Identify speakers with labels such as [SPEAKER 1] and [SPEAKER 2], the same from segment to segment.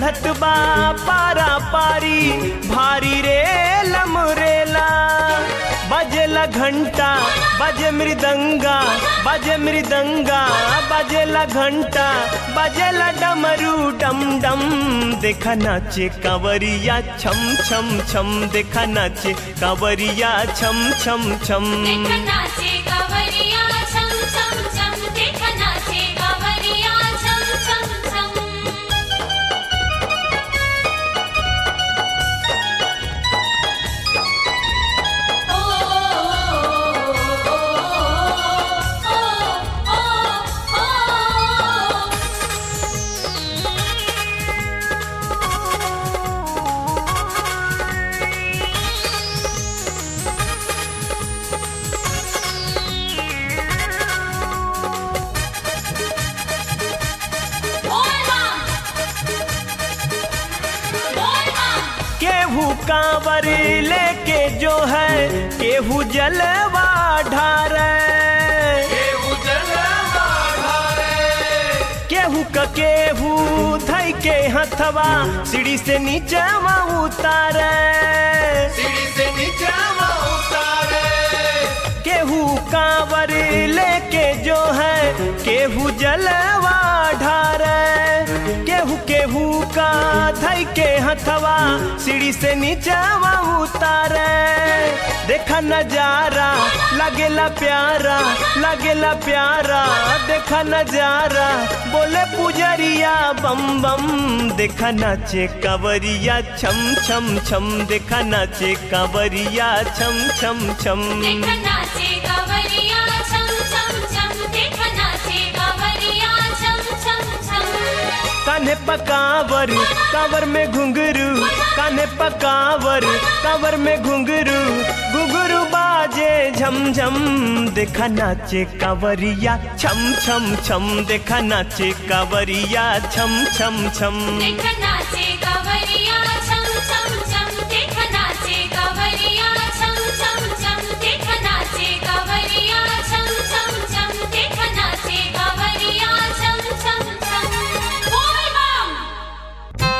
[SPEAKER 1] चढ़त बा पारा पारी भारी रे लमरेला बजेला घंटा बजे मृदंगा बजे मृदंगा बजेला घंटा बजेला डमरू डम डम देखा नाचे कांवरिया छम छम छम देखा नाचे कांवरिया छम छम छम
[SPEAKER 2] देख नाचे कांवरिया छम छम छम देख नाचे कांवरिया छम छम छम ओ ओ ओ ओ बोल मां बोल मां
[SPEAKER 1] केहू कांवर लेके जो है केहू जलवा ढारे केहू का केहू धई के हथवा सीढ़ी से नीचे उतारे केहू कांवर लेके जो है केहू जलवा ढारे केहू केहू का धई के हथवा सीढ़ी से नीचे उतारे देखा नजारा लगेला प्यारा लगेला प्यारा देखा नजारा बोले पुजरिया बम बम देखा नाचे कांवरिया छम छम छम देखा नाचे कांवरिया छम छम छम
[SPEAKER 2] देख नाचे कांवरिया छम छम छम देख नाचे कांवरिया छम छम छम
[SPEAKER 1] कान्हे पकावर कांवर में घुंघरू कान्हे पकावर कांवर में घुंघरू घुंघरू बाजे झम झम देखा नाचे कांवरिया छम छम छम देखा नाचे कांवरिया छम छम छम
[SPEAKER 2] देख नाचे कांवरिया छम छम छम देख नाचे कांवरिया छम छम छम देख नाचे कांवरिया छम छम छम देख नाचे कांवरिया छम छम छम बोल बम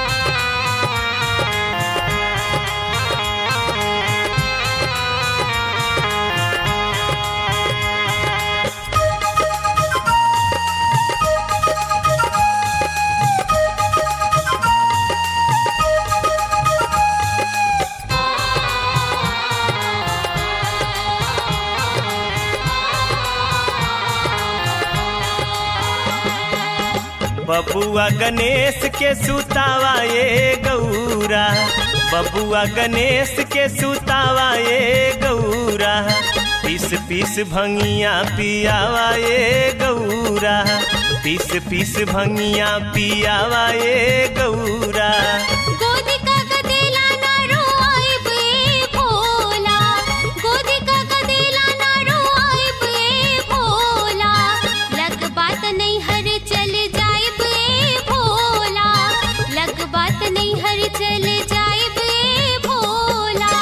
[SPEAKER 1] बबुआ गणेश के सुतावा ये गौरा बबुआ गणेश के सुतावा ये गौरा पीस पीस भंगिया पियावा ये गौरा पीस पीस भंगिया पियावा ये गौरा
[SPEAKER 2] गोदी का गदेला ना रोआई बे भोला गोदी का गदेला ना रोआई बे भोला लग बात नहीं हर चल जाए बे भोला लग बात नहीं हर चल जाए बे भोला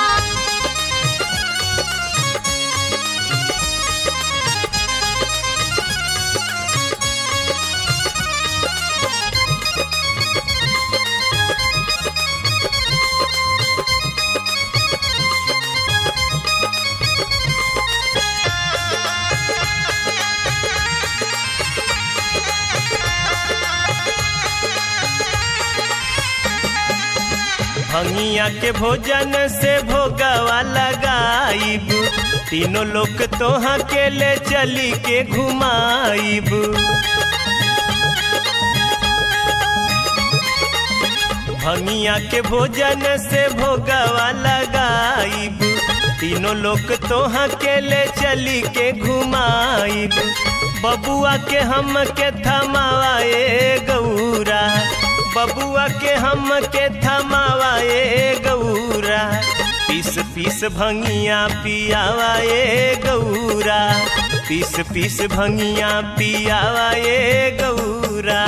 [SPEAKER 1] भंगिया के भोजन से भोगवा लगाईब तीनों लोग तोहा के ले चली के घुमाईब भंगिया के भोजन से भोगवा लगाईब तीनों लोग तोहा के ले चली के घुमाईब बबुआ के हम के थमावा ए गौरा बबुआ के हम के थमावा ए गौरा पीस पीस भंगिया पियावा ए गौरा पीस पीस भंगिया पियावा ए गौरा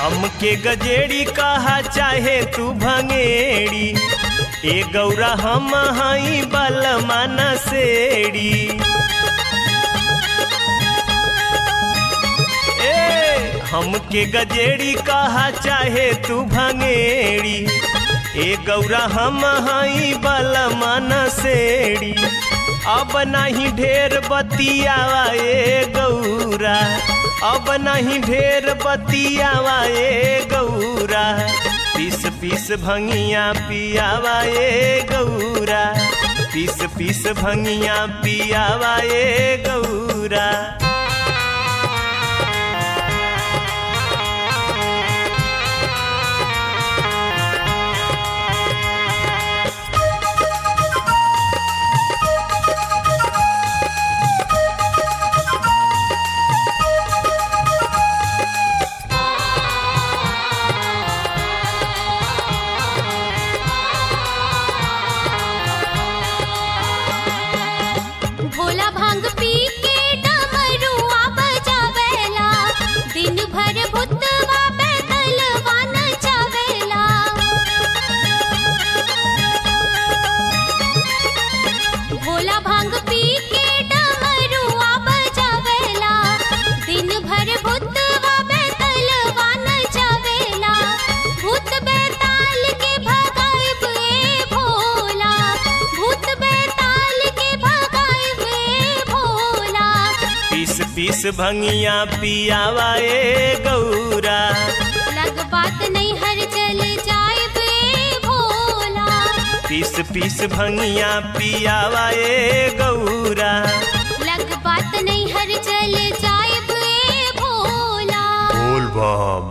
[SPEAKER 1] हमके गजेड़ी कहा चाहे तू भंगेड़ी ए गौरा हम हई बलमा नसेड़ी ए हमके गजेड़ी कहा चाहे तू भंगेड़ी ए गौरा हम हई बलमा नसेड़ी अब नहीं ढेर बतियावा ए गौरा अब नहीं ढेर बतियावा ए गौरा पीस पीस भंगिया पियावा ए गौरा पीस पीस भंगिया पियावा ए गौरा
[SPEAKER 2] भोला भांग पी के डमरुआ बजावेला दिन भर भूतवा बैतलवा नचावेला भोला भांग पी के डमरुआ बजावेला दिन भर भूतवा बैतलवा नचावेला भूत बैताल के भगाइब ए भोला भूत बैताल के भगाइब ए भोला
[SPEAKER 1] पीस पीस भंगिया पियावा ए गौरा
[SPEAKER 2] लग बात नहीं हर चल जाए बे भोला
[SPEAKER 1] पीस पीस भंगिया पियावा ए गौरा
[SPEAKER 2] लग बात नहीं हर चल जाए बे भोला
[SPEAKER 1] बोल बम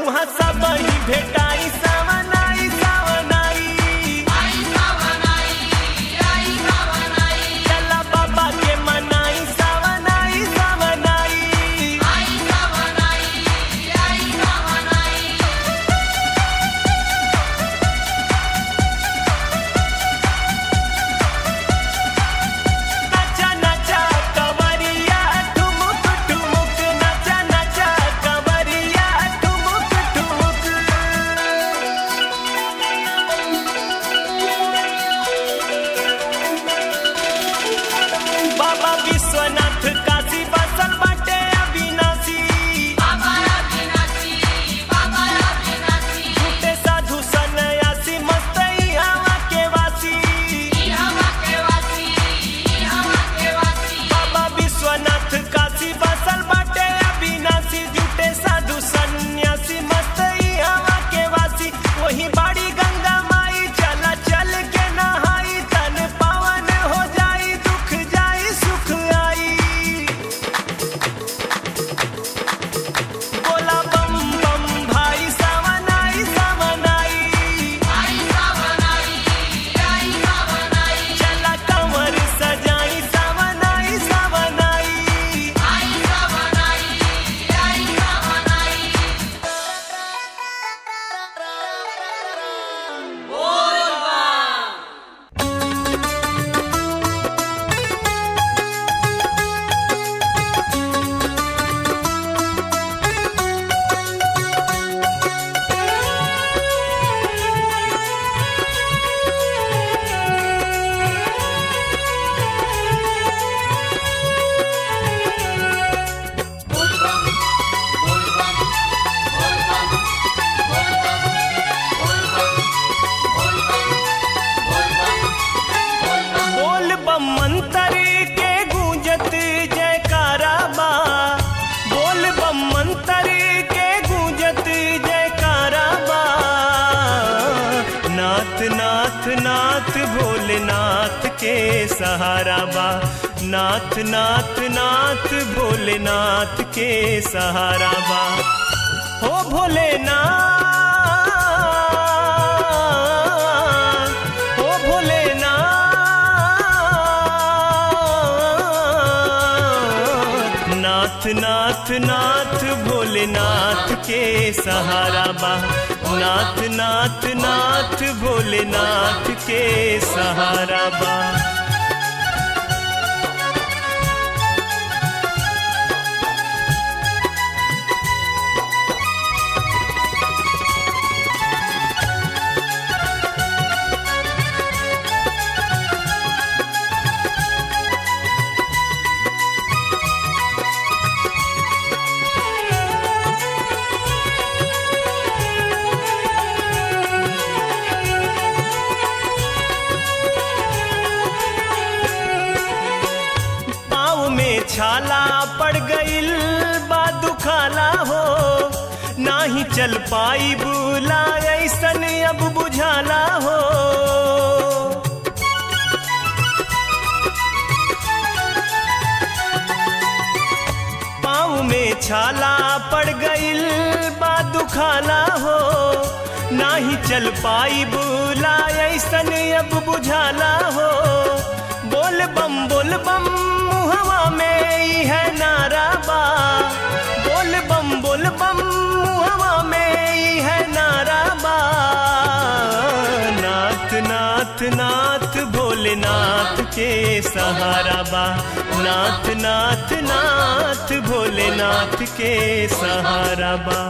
[SPEAKER 1] उहाँ सब ही भेटाई सावनाई सावनाई चला बाबा के मनाई सावनाई सावनाई नचा नचा कवरिया ठुमुक ठुमुक नचा नचा कवरिया ठुमुक ठुमुक बाबा विश्वनाथ काशी बसल बाटे अविनाशी झूठे साधु सन्यासी मस्तई हवा के वासी बाबा विश्वनाथ काशी बसल बाटे अविनाशी झूठे साधु सन्यासी मस्तई हवा के वासी वही बाड़ी गंगा माई चला चल के नहाई तन पावन हो जाई दुख जाई सुख आई बोला बम बम भाई सावनाई सावनाई चला कमर सजाई सावनाई सावनाई बोल बम मंतर के गूंजत जयकारा बा बोल बम मंतर के गूंजत जयकारा बा नाथ नाथ नाथ भोलेनाथ के सहारा बा नाथ नाथ नाथ भोलेनाथ के सहारा बा हो भोलेनाथ हो भोलेनाथ नाथ नाथ नाथ भोलेनाथ के सहारा बा नाथ नाथ नाथ भोलेनाथ के सहारा बा पाँव में छाला पड़ गईल बा दुखाला हो नाही चल पाई बुला ऐसन अब बुझाला हो पाँव में छाला पड़ गईल बा दुखाला हो नाही चल पाई बुला ऐसन अब बुझाला हो बोल बम बोल बम मुहवा में ई है नारा बा बोल बम बोल बम मुहवा में ई है नारा बा नाथ नाथ नाथ भोलेनाथ के सहारा बा नाथ नाथ नाथ भोलेनाथ के सहारा बा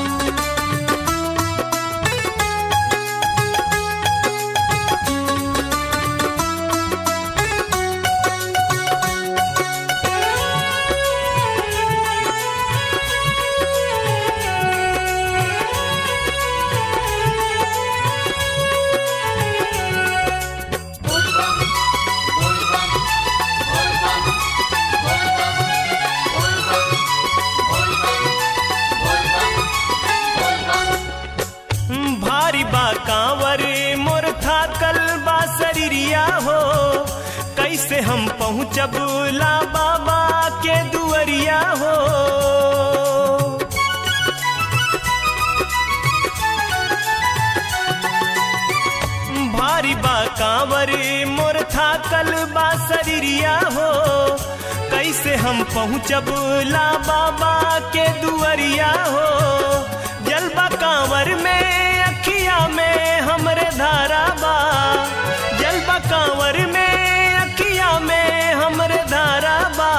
[SPEAKER 1] भारी बा कांवर मोर थाकल बा शरीरिया हो कैसे हम पहुँचब ला बाबा के दुअरिया हो कांवर मोर थाकल बा शरीरिया हो कैसे हम पहुँचब ला बाबा के दुअरिया हो जलबा कांवर में अखिया में हमरे धारा बा जलबा कांवर में अखिया में हमरे धारा बा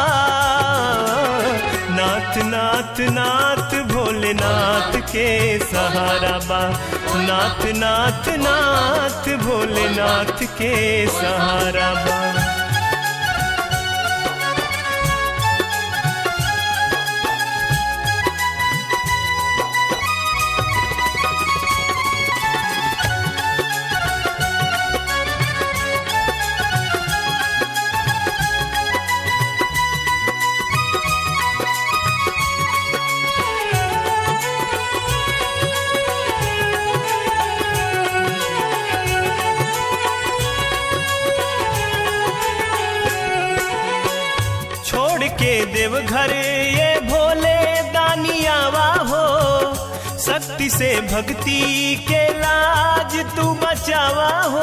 [SPEAKER 1] नाथ नाथ नाथ भोलेनाथ के सहारा बा नाथ नाथ नाथ भोलेनाथ के सहारा बा छोड़ के देवघर ये भोले दानियावा हो शक्ति से भक्ति के लाज तू बचावा हो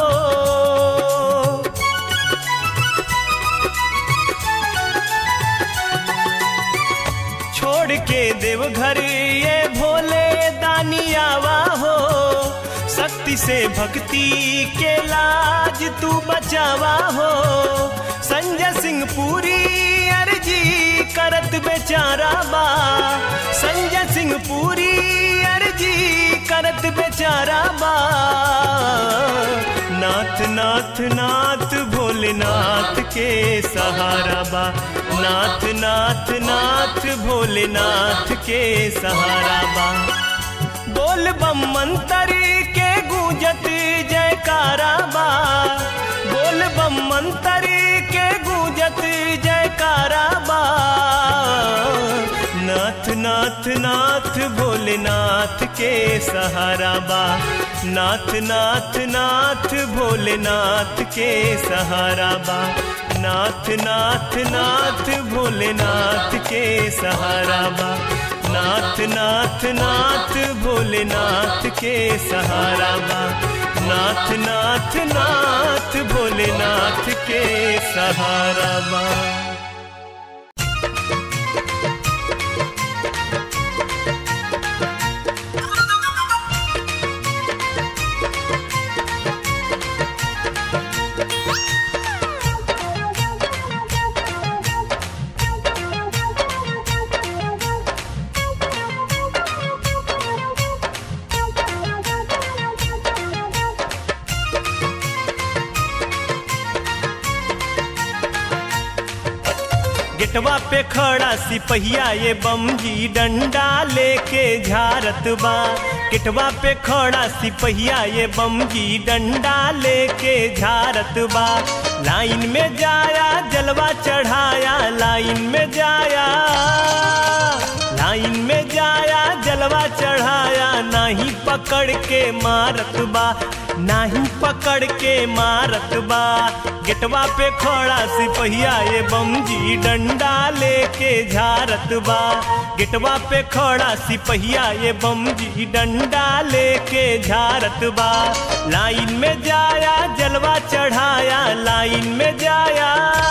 [SPEAKER 1] छोड़ के देवघर ये भोले दानियावा हो शक्ति से भक्ति के लाज तू बचावा हो संजय सिंह पूरी अर्जी करत बेचारा बा संजय सिंह पूरी अर्जी करत बेचारा बा नाथ नाथ नाथ भोलेनाथ के सहारा बा नाथ नाथ नाथ भोलेनाथ के सहारा बा बोल बम मंत्र के गूंजत जयकारा बा बोल बम मंत्र के गूंजत जयकारा बा नाथ नाथ नाथ भोलेनाथ के सहारा बा नाथ नाथ नाथ भोलेनाथ के सहारा बा नाथ नाथ नाथ भोलेनाथ के सहारा बा नाथ नाथ नाथ भोलेनाथ के सहारा बा नाथ नाथ नाथ भोलेनाथ के सहारा बा गेटवा पे खड़ा सिपहिया ये बमजी डंडा लेके झारत बा गेटवा पे खड़ा सिपहिया ये बमजी डंडा लेके झारत बा लाइन में जाया जलवा चढ़ाया लाइन में जाया लाइन में जाया जलवा चढ़ाया नाही पकड़ के मारत बा नाही पकड़ के मारत बा गेटवा पे खड़ा सिपहिया ये बमजी डंडा लेके झारत बा गेटवा पे खड़ा सिपहिया ये बमजी डंडा लेके झारत बा लाइन में जाया जलवा चढ़ाया लाइन में जाया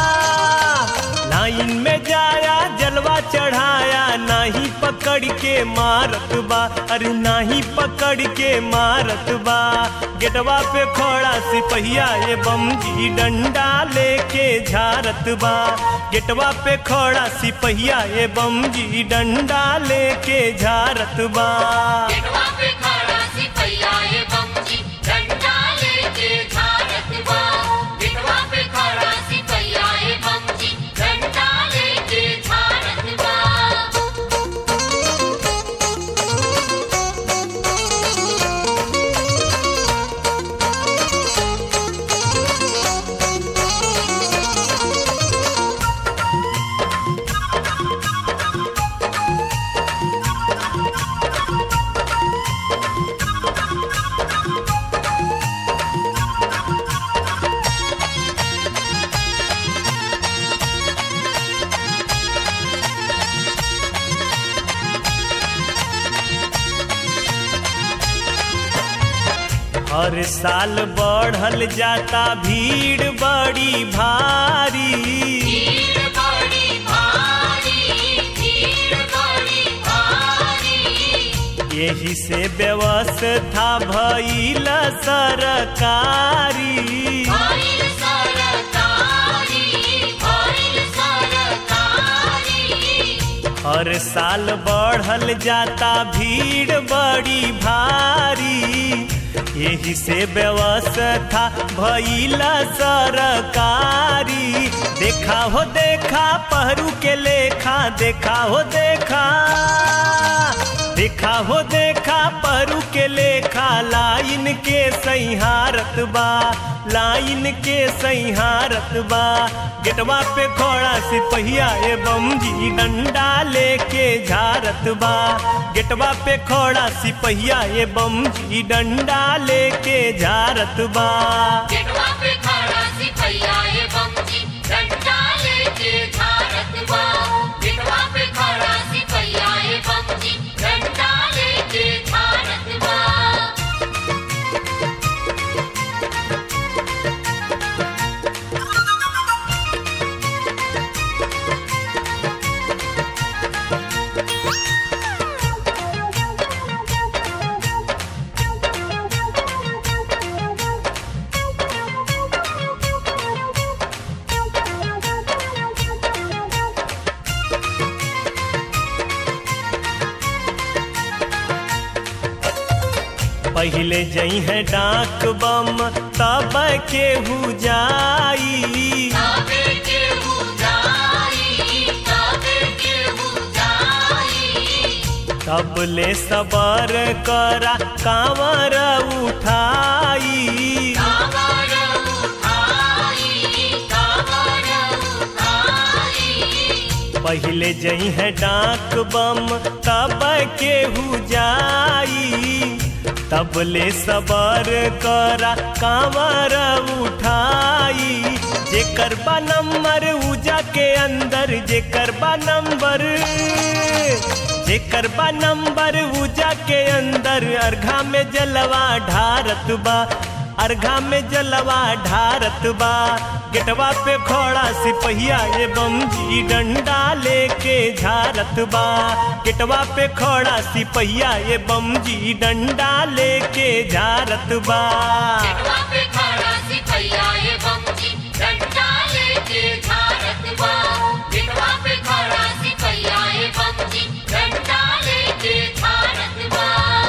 [SPEAKER 1] लाइन में जाया जलवा चढ़ाया नाही पकड़ के मारत बा अरे नाही पकड़ के मारत बा गेटवा पे खड़ा सिपहिया ये बमजी डंडा लेके झारत बा गेटवा पे खड़ा सिपहिया ये बमजी डंडा लेके झारत बा
[SPEAKER 3] गेटवा पे खड़ा सिपहिया ये बमजी डंडा लेके झारत बा गेटवा पे खड़ा सिपहिया ये बमजी डंडा लेके झारत बा
[SPEAKER 1] गेटवा हर साल बढ़ल जाता भीड़ बड़ी भारी
[SPEAKER 3] भीड़ बड़ी भारी भीड़ बड़ी भारी
[SPEAKER 1] यही से व्यवस्था भइल सरकारी
[SPEAKER 3] भइल सरकारी भइल सरकारी
[SPEAKER 1] हर साल बढ़ल जाता भीड़ बड़ी भारी यही से व्यवस्था भइल सरकारी देखा हो देखा पहरू के लेखा देखा हो देखा देखा हो देखा परू के लेखा लाइन के सैहारत बा लाइन के सैहारत बा गेटवा पे खड़ा सिपहिया एवं जी डंडा लेके झारत बा गेटवा पे खड़ा सिपहिया एवं जी डंडा लेके झारत बा
[SPEAKER 3] गेटवा पे खड़ा सिपहिया एवं जी डंडा लेके झारत बा गेटवा पे खड़ा सिपहिया एवं जी डंडा लेके झारत बा
[SPEAKER 1] पहले जई है डाक बम तब केहू जाई
[SPEAKER 3] ताबे के जाई ताबे के जाई
[SPEAKER 1] तब ले सबर करा कांवर उठाई
[SPEAKER 3] कावर उठाई कावर उठाई
[SPEAKER 1] पहले जई है डाक बम तब केहू जाई तब ले सबर करा कांवर उठाई जेकर बा नंबर उजा के अंदर जेकर बा नंबर जेकर बा नंबर उजा के अंदर अर्घा में जलवा ढारत बा अर्घा में जलवा ढारत बा गेटवा पे खड़ा सिपहिया एवं जी डंडा लेके झारत बा गेटवा पे खड़ा सिपहिया एवं जी डंडा लेके झारत बा
[SPEAKER 3] गेटवा पे खड़ा सिपहिया एवं जी डंडा लेके झारत बा गेटवा पे खड़ा सिपहिया एवं जी डंडा लेके झारत बा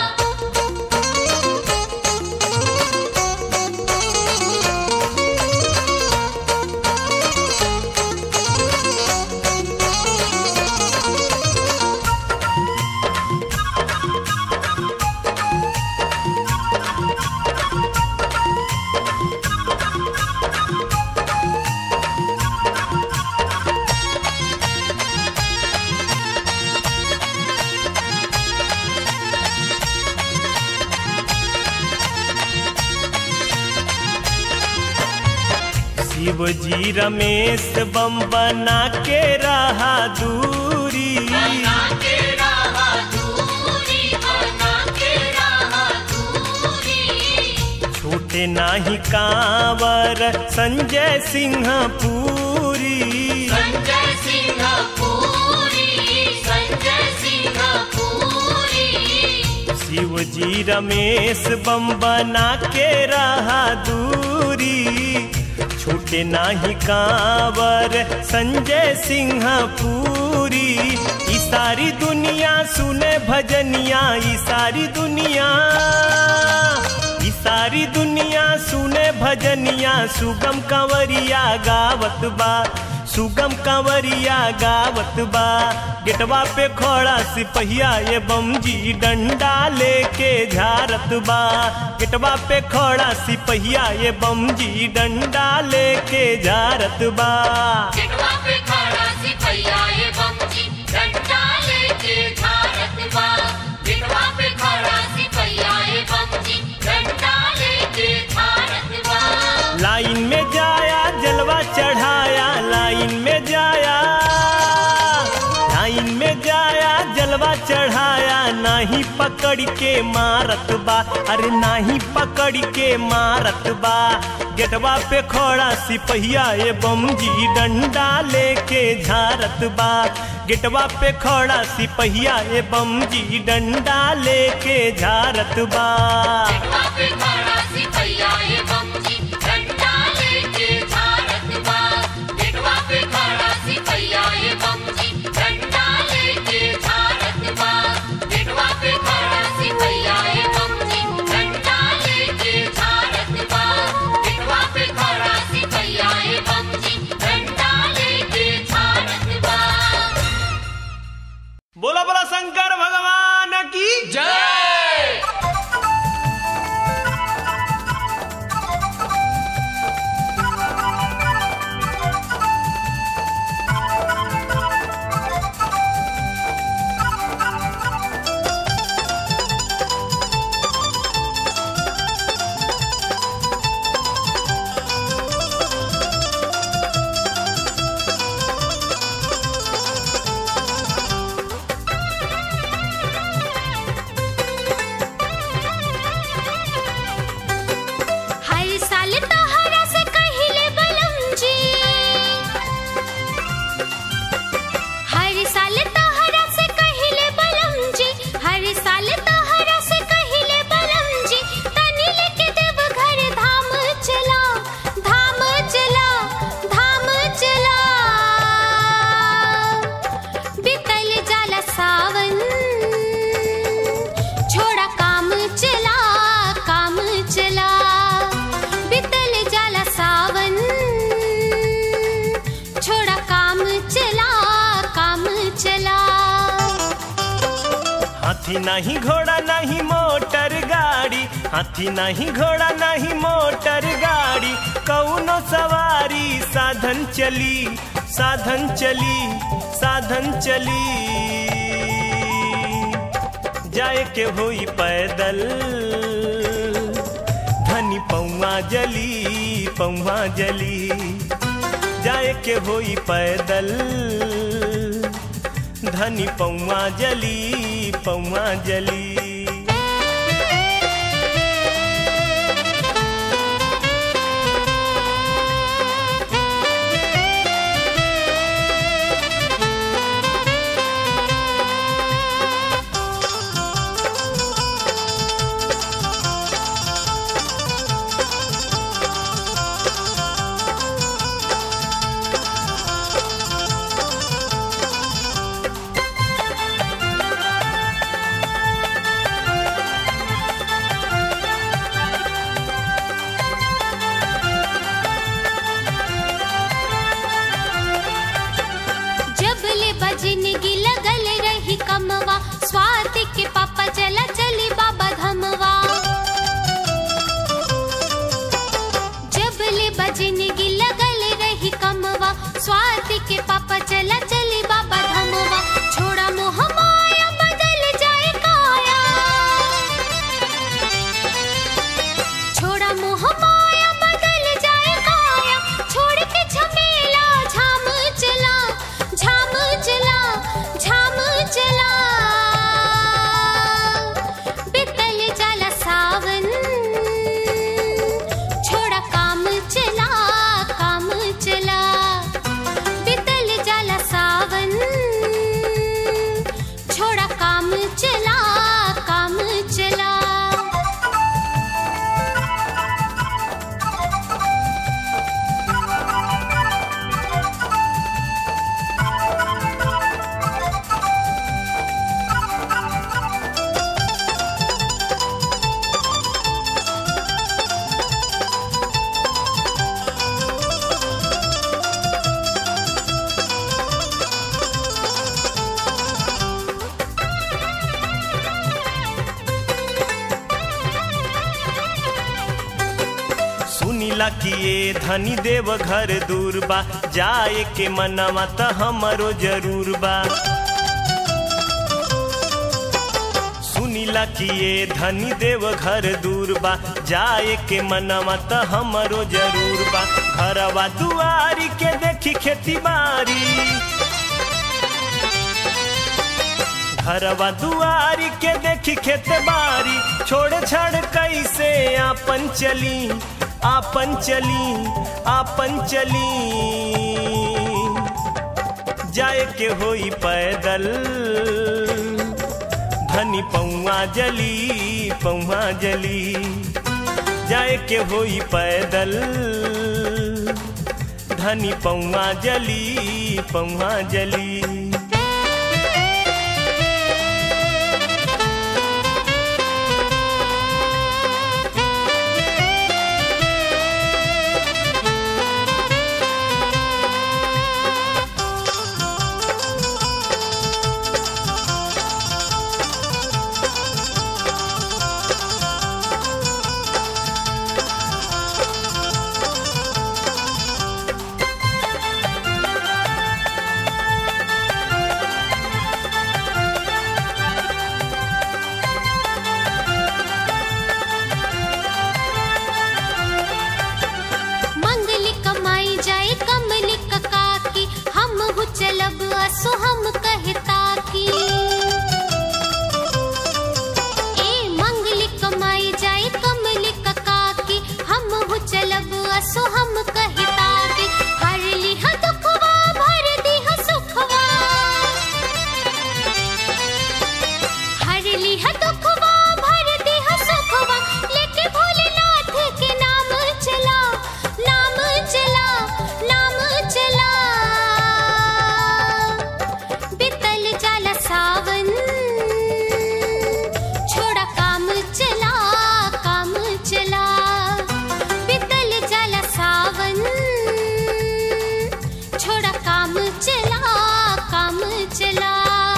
[SPEAKER 1] शिव जी रमेश बम बना के रहा दूरी
[SPEAKER 3] बना के रहा दूरी बना के रहा दूरी
[SPEAKER 1] छूटे नाही कांवर संजय सिंह पूरी
[SPEAKER 3] संजय सिंह पूरी संजय सिंह पूरी
[SPEAKER 1] शिव जी रमेश बम बना के रहा दूरी छूटे नाही कांवर संजय सिंह पूरी ई सारी दुनिया सुने भजनिया ई सारी दुनिया ई सारी दुनिया सुने भजनिया सुगम कंवरिया गावत बा सुगम कंवरिया गावत बा गेटवा पे खड़ा सिपहिया एवं जी डंडा लेके झारत बा गेटवा पे खड़ा सिपहिया एवं जी डंडा लेके झारत बा
[SPEAKER 3] गेटवा पे खड़ा सिपहिया एवं जी डंडा लेके झारत बा गेटवा पे खड़ा सिपहिया एवं जी डंडा लेके झारत बा
[SPEAKER 1] लाइन में जाया जलवा चढ़ाया लाइन में जाया लाइन में जाया जलवा चढ़ाया नाही नाही पकड़ के मारत बा अरे नाही पकड़ के मारत बा गेटवा पे खड़ा सिपहिया ए बमजी डंडा लेके झारत बा गेटवा पे खड़ा सिपहिया ए बमजी डंडा लेके झारत बा
[SPEAKER 3] गेटवा पे खड़ा सिपहिया ये बमजी डंडा लेके झारत बा गेटवा पे खड़ा सिपहिया ये बमजी डंडा लेके झारत बा गेटवा पे खड़ा सिपहिया ये बमजी डंडा लेके झारत बा गेटवा पे खड़ा सिपहिया ये बमजी डंडा लेके झारत बा
[SPEAKER 1] बोला बोला शंकर भगवान की
[SPEAKER 4] जय
[SPEAKER 2] हर साल तहरा से कहिले बलम जी हर साल तहरा से कहिले बलम जी हर साल तहरा से कहिले बलम जी तनी लेके देव घर धाम चला धाम चला धाम चला बितल जाला सावन छोड़ा काम चला काम चला बितल जाला सावन छोड़ा काम चला काम चला
[SPEAKER 1] हाथी नहीं घोड़ा नहीं मोटर गाड़ी हाथी नहीं घोड़ा नहीं मोटर गाड़ी कौनो सवारी साधन चली साधन चली साधन चली जाए के होई पैदल धनी पौआ जली पौआ जली जाए के होई पैदल धनी पौआ जली पौआ जली
[SPEAKER 2] जब ले बजनगी लगल रही कमवा स्वाति के पापा चला चली बाबा धमवा जब ले बजनगी लगल रही कमवा स्वाति के पापा चला चली बाबा धमवा छोड़ा मोह माया बदल जाए काया छोड़ा मोह माया बदल जाए काया छोड़ के झमेला झाम चला झाम चला झाम चला बितल जाला सावन छोड़ा काम चला काम चला बितल जाला सावन छोड़ा काम चला काम चला
[SPEAKER 1] सुनीला किए धनी देव घर दूर बा जाए के मनवा त हमरो जरूर बा सुनीला किए धनी देव घर दूर बा जाए के मनवा त हमरो जरूर बा घरवा दुआरी के देखी खेती बारी घरवा दुआरी के देखी खेत बारी छोड़ छाड़ कैसे आपन चली आपन चली आपन चली जाए के होई पैदल धनी पौआ जली पौआ जली जाए के होई पैदल धनी पौआ जली पौआ जली
[SPEAKER 2] मंगली कमाई जाए कमली कका की हम हु चलब असो हम कहता की ए मंगली कमाई जाए कमली कका की हम हु चलब असो हम कहता की हर लिह दुखवा भर दिह सुखवा हर लिह दुखवा भर दिह सुखवा लेके भोलेनाथ के नाम चला नाम चला नाम चला बितल जाला सावन छोड़ा काम चला काम चला बितल जाला सावन छोड़ा काम चला काम चला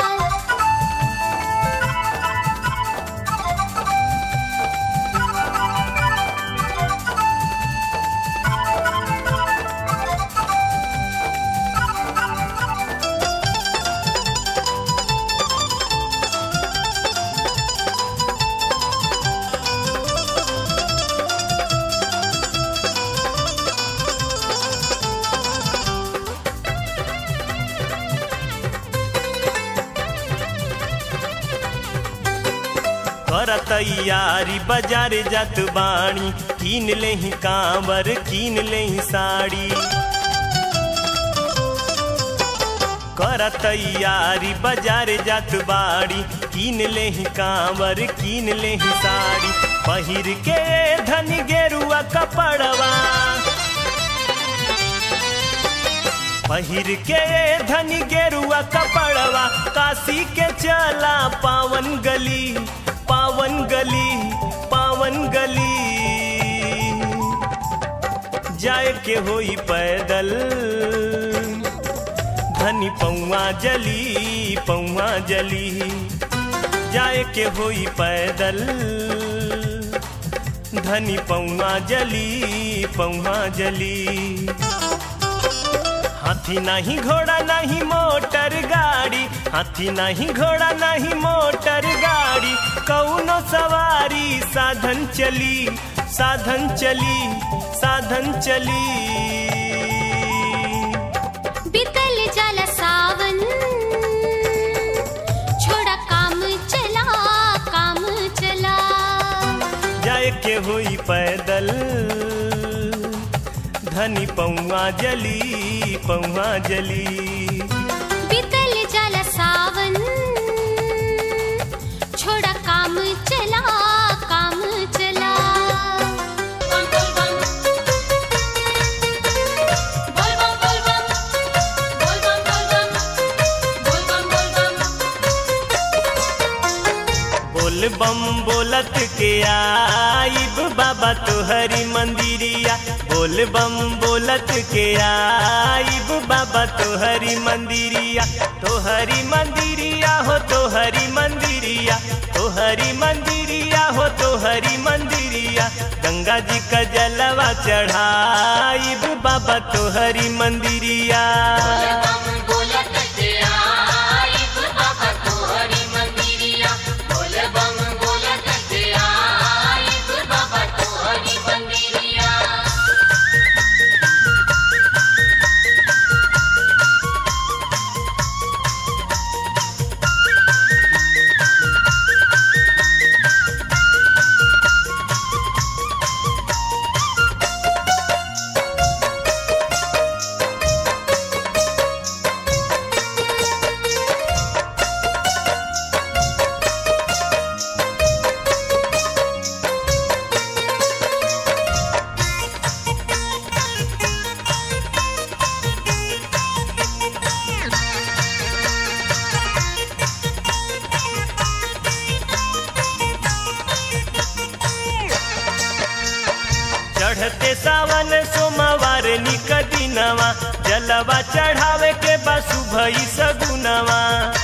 [SPEAKER 1] कर तैयारी बाजार जात बाणी कीन ले ही कांवर कीन ले ही साड़ी कर तैयारी बाजार जात बाड़ी कीन ले ही कांवर कीन ले ही साड़ी पहिर के धन गेरुआ कपड़वा पहिर के धन गेरुआ कपड़वा काशी के चला पावन गली पावन गली पावन गली जाए के होई पैदल धनी पौआ जली पौआ जली जाए के होई पैदल धनी पौआ जली पौआ जली हाथी नहीं घोड़ा नहीं मोटर गाड़ी हाथी नहीं घोड़ा नहीं मोटर गाड़ी कौनो सवारी साधन चली साधन चली साधन चली
[SPEAKER 2] बितल जाला सावन छोड़ा काम चला काम चला
[SPEAKER 1] जाए के हुई पैदल धनी पौआ जली पौआ जली
[SPEAKER 2] बितल जाला सावन छोड़ा काम चला काम चला
[SPEAKER 3] बम बम बम बोल बम बोल बम बोल बम बोल बम बोल बम बोल बम
[SPEAKER 1] बोल बम बोलत के आइब बाबा तोहरी मंदिरिया बोल बम बोलत के आइब बाबा तोहरी मंदिरिया तोहरी मंदिरिया हो तोहरी मंदिरिया तोहरी मंदिरिया हो तोहरी मंदिरिया गंगा जी का जलवा चढ़ाइब बाबा तोहरी मंदिरिया
[SPEAKER 3] बम बोलत के आइब बाबा तोहरी मंदिरिया बोल बम बोलत के आइब बाबा तोहरी मंदिरिया
[SPEAKER 1] बोल चढ़ते सावन सोमवार निक दिनवा जलवा चढ़ावे के बसु भई सगुनवा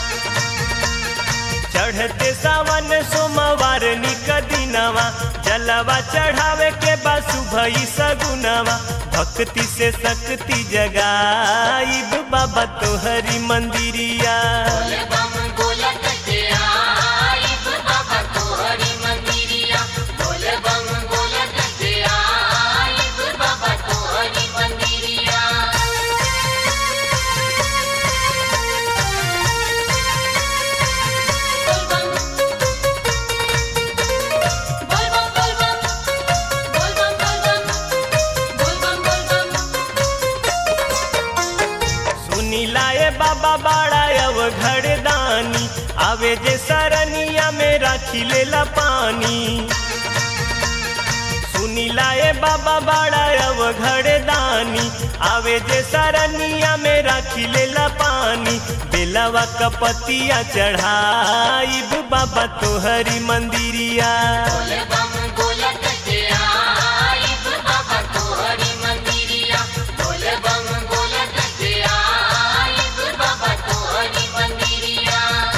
[SPEAKER 1] चढ़ते सावन सोमवार निक दिनवा जलवा चढ़ावे के बसु भई सगुनवा भक्ति से शक्ति जगाइब बाबा तोहरी मंदिरिया
[SPEAKER 3] बोले बम बोलत के आइब बाबा तोहरी मंदिरिया बोले बम बोलत के आइब बाबा तोहरी मंदिरिया बोल बम बोल बम बोल बम बोल बम बोल बम बोल बम बोल बम
[SPEAKER 1] सुनी लाए बाबा बाड़ा अव घरदानी आवे जे सरनिया में राखी लेला पानी सुनी लाए बाबा बाड़ा अव घरदानी आवे जे सरनिया में राखी लेला पानी बेलवा कपतिया चढ़ाइब बाबा तोहरी मंदिरिया
[SPEAKER 3] बोले बम बोलत के आइब बाबा तोहरी मंदिरिया बोले बम बोलत के आइब बाबा तोहरी मंदिरिया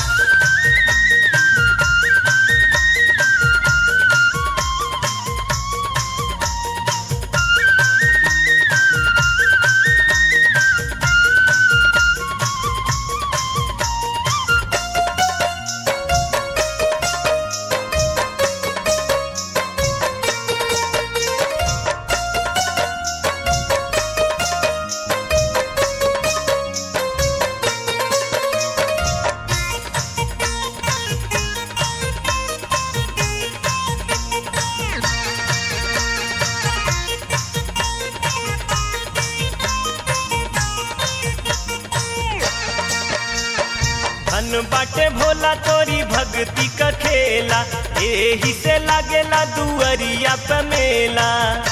[SPEAKER 1] धन बाटे भोला तोरी भक्ति का खेला एही से लागेला दुअरिया पे मेला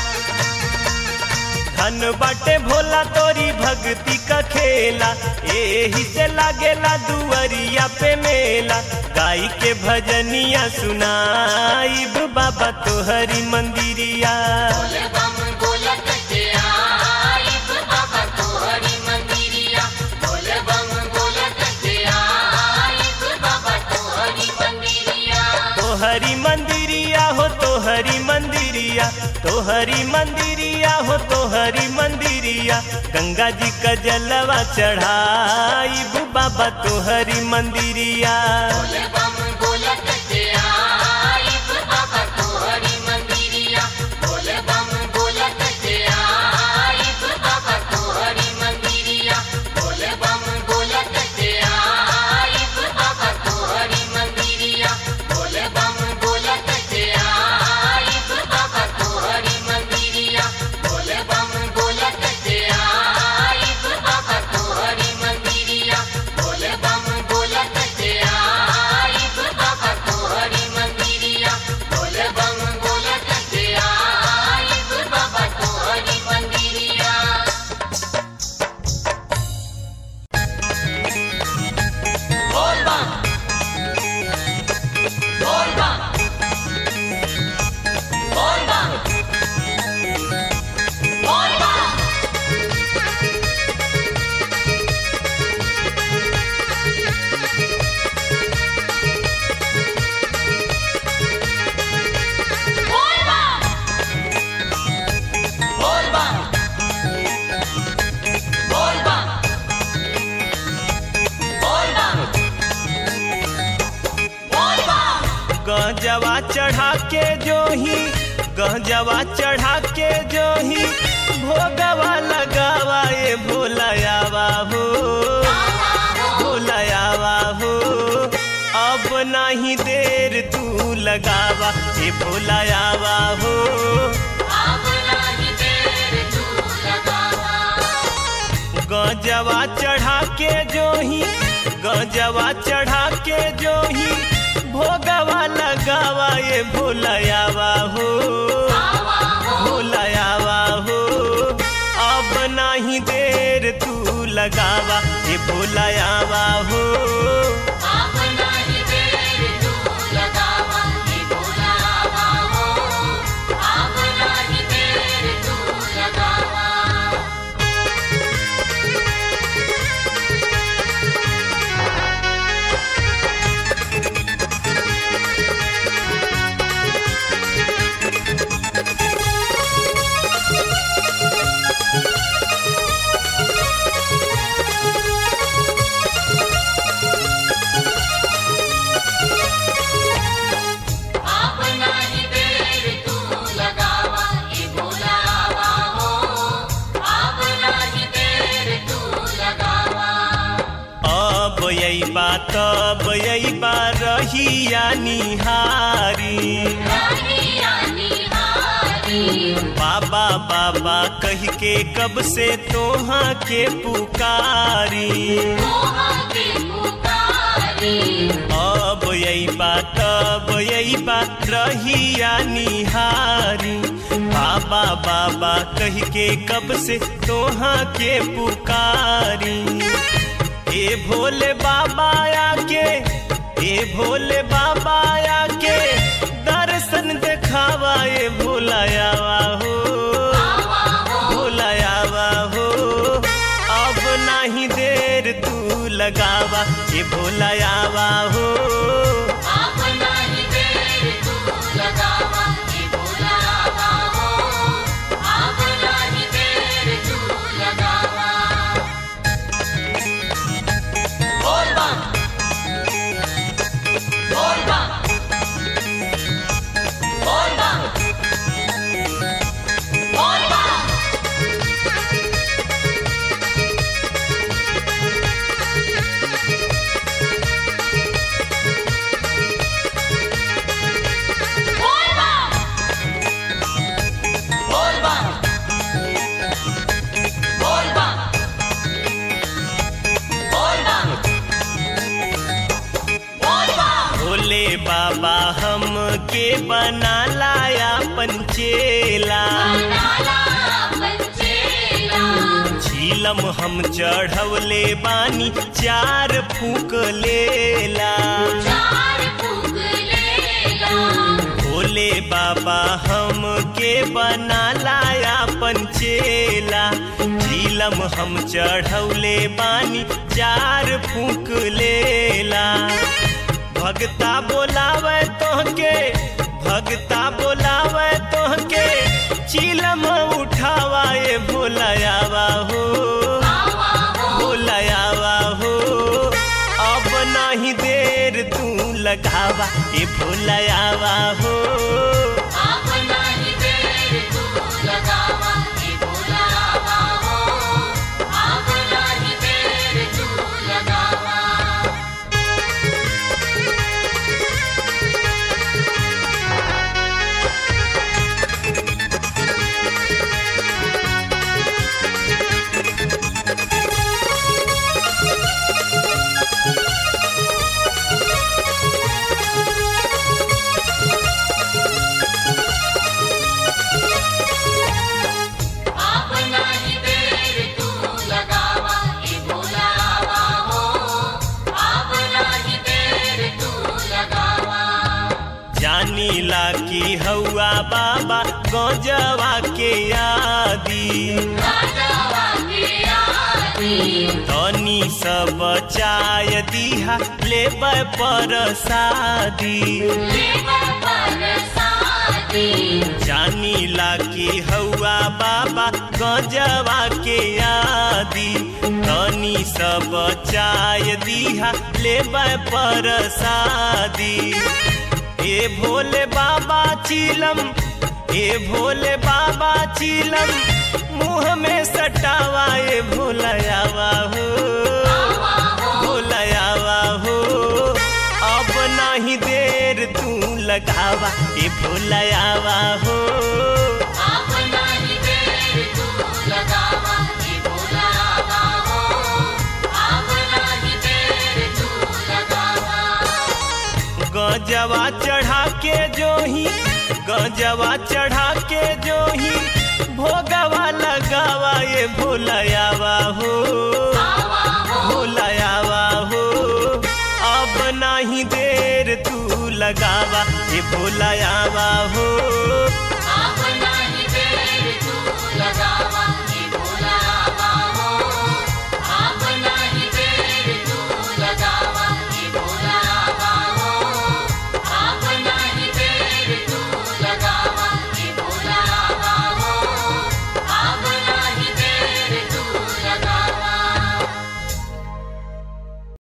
[SPEAKER 1] धन बाटे भोला तोरी भक्ति का खेला एही से लागेला दुअरिया पे मेला गाई के भजनिया सुनाइब बाबा तोहरी मंदिरिया
[SPEAKER 3] बोले बम बोलत के आइब बाबा तोहरी मंदिरिया बोले बम बोलत के आइब बाबा तोहरी मंदिरिया
[SPEAKER 1] तोहरी मंदिरिया हो तोहरी मंदिरिया तोहरी मंदिरिया हो तोहरी मंदिरिया गंगा जी का जलवा चढ़ाइब बाबा तोहरी मंदिरिया
[SPEAKER 3] बोले बम बोलत के आइब बाबा तोहरी मंदिरिया बोले बम बोलत के आइब बाबा तोहरी मंदिरिया बोले बम बोलत के आइब बाबा तोहरी मंदिरिया बोले बम बोलत के आइब बाबा तोहरी मंदिरिया बोले बम बोलत के आइब बाबा तोहरी मंदिरिया बोले बम बोलत के आइब बाबा तोहरी मंदिरिया बोले बम बोलत के आइब बाबा तोहरी मंदिरिया बोल बम बोल बम बोल बम बोल बम बोल बम बोल बम बोल बम बोल बम बोल बम
[SPEAKER 1] गजवा चढ़ा के जो ही गजवा चढ़ा के जो ही भोगवा लगावा ये भोलायावा हो भोलायावा हो अब नहीं देर तू लगावा ये भोलायावा हो
[SPEAKER 3] अब नहीं देर तू लगावा
[SPEAKER 1] गजवा चढ़ा के जो ही गजवा चढ़ा के जो ही भोगवा लगावा ये भोलायावा हो भोलायावा हो अब नहीं देर तू लगावा ये भोलायावा हो
[SPEAKER 3] अब नहीं देर तू लगावा ये भोलावा हो अब नहीं देर
[SPEAKER 1] तब अइबा रहिया निहारी
[SPEAKER 3] रहिया निहारी
[SPEAKER 1] बाबा बाबा कह के कब से तोहा के पुकारी
[SPEAKER 3] मोहा के पुकारी
[SPEAKER 1] अब अइबा तब अइबा रहिया निहारी बाबा बाबा कह के कब से तोहा के पुकारी ए भोले बाबा आके ए भोले बाबा आके दर्शन देखावा ए भोलायावा हो भोलायावा हो अब नाही देर तू लगावा ए भोलायावा हो
[SPEAKER 3] आप नहीं देर तू लगावा ये बुलावा हो आप नहीं देर तू लगावा बोल बम बोल बम बोल बम बोल बम बोल बम बोल बम बोल बम बोल बम बोल बम
[SPEAKER 1] भोले बाबा हम के बना लाया पंचेला
[SPEAKER 3] नाला पंचेला
[SPEAKER 1] झीलम हम चढ़वले बानी चार फूक लेला
[SPEAKER 3] चार फूक लेला
[SPEAKER 1] भोले बाबा हम के बना लाया पंचेला झीलम हम चढ़ौले बानी चार फूक लेला भगता बोलावे तोहके भगता बोलावे तोहके चीलम उठावा ए भोलायावा हो
[SPEAKER 3] आवा हो
[SPEAKER 1] भोलायावा हो अब नाही देर तू लगावा ए भोलायावा हो
[SPEAKER 3] आप नहीं देर तू लगावा ये बुलावा हो आप नहीं देर तू लगावा आप नहीं देर तू लगावा ये बुलावा हो आप नहीं देर तू लगावा
[SPEAKER 1] जानी ला की हौआ बाबा गौजवा के यादी
[SPEAKER 3] राजावा के आदि
[SPEAKER 1] तनी सब चाय दीहा लेबै पर शादी
[SPEAKER 3] लेबर पर शादी
[SPEAKER 1] जानी ला की हौआ बाबा गजवा के यादी तनी सब चाय दीहा लेबै पर शादी ए भोले बाबा चीलम ए भोले बाबा चीलम मुँह में सटावा ए भोलायावा हो भोलायावा हो अब नाही देर तू लगावा ए भोलायावा हो
[SPEAKER 3] आप नहीं देर तू लगावा ये बुलावा हो आप नहीं देर तू लगावा
[SPEAKER 1] गजवा चढ़ा के जो ही गजवा चढ़ा के जो ही भोगवा लगावा ये भोलायावा हो भोलायावा हो अब नाही देर तू लगावा ये भोलायावा हो